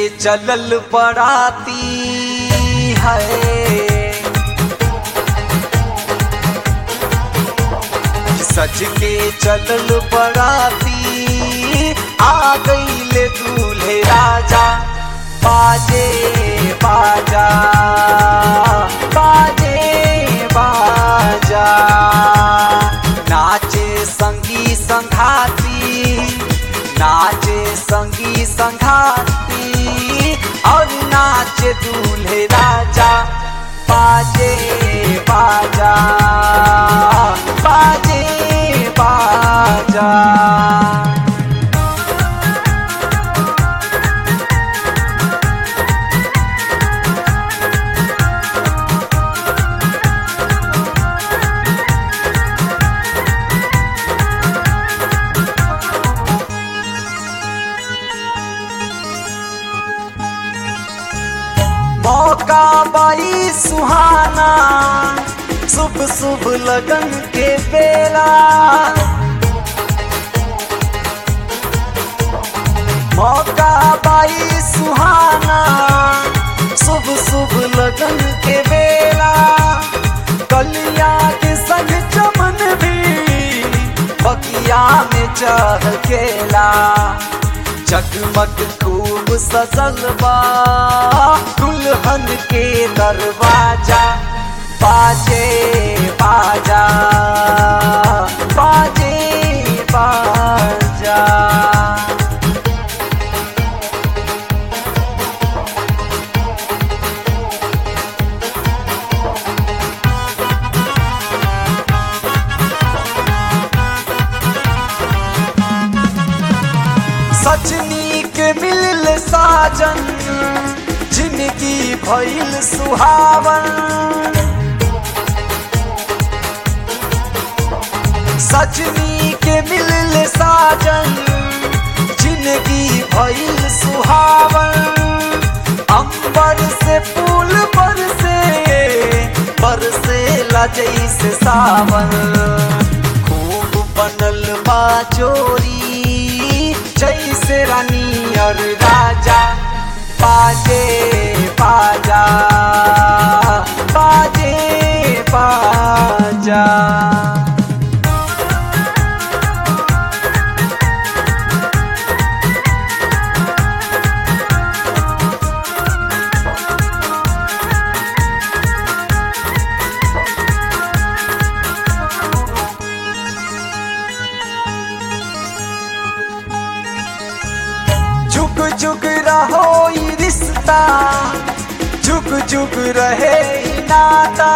चलल बराती है सज के चलल बराती आ गईले दूल्हे राजा बाजे बाजा बाजे बाजा नाचे संगी संघाती नाचे संगी संघाती और नाचे दूल्हे राजा बाजे बाजा बाजे बाजा मौका बाई सुहाना शुभ शुभ लगन के बेला मौका बाई सुहाना शुभ शुभ लगन के बेला कलिया के संग चमन भी बकिया में चढ़ केला जगमग खूब सजल बा दुल्हन के दरवाजा बाजे बाजा बाजे बाजा सजनी के मिल साजन जिंदगी भइल सुहावन सजनी के मिल साजन जिंदगी भइल सुहावन अंबर से फूल बरसे बरसे जैसे सावन खूब बनल बा जोरी जैसे रानी और राजा बाजे बाजा बाजे बाजा जुग जुग रहो ई रिश्ता जुग जुग रहे ई नाता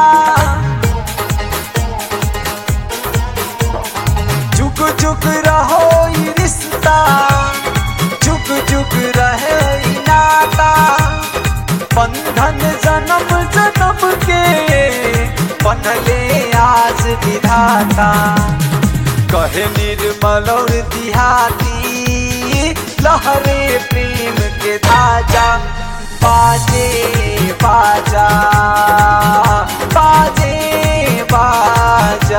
जुग जुग रहो ई रिश्ता जुग जुग रहे ई नाता बंधन जन्म जन्म के बनले आज विधाता कहे निर्मल और दिहाती लहरे प्रेम के धाजा बाजे बाजा बाजे बाजा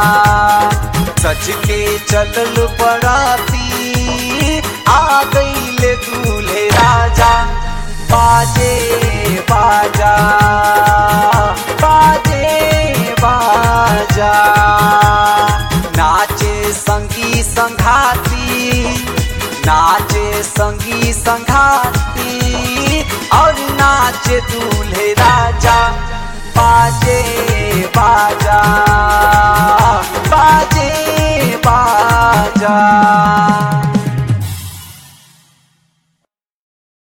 सच के चलल बराती आ गईले दूल्हे राजा बाजे बाजा बाजे बाजा नाचे संगी संघाती नाचे संगी संघाती और नाचे दूल्हे राजा बाजे बाजा बाजे बाजा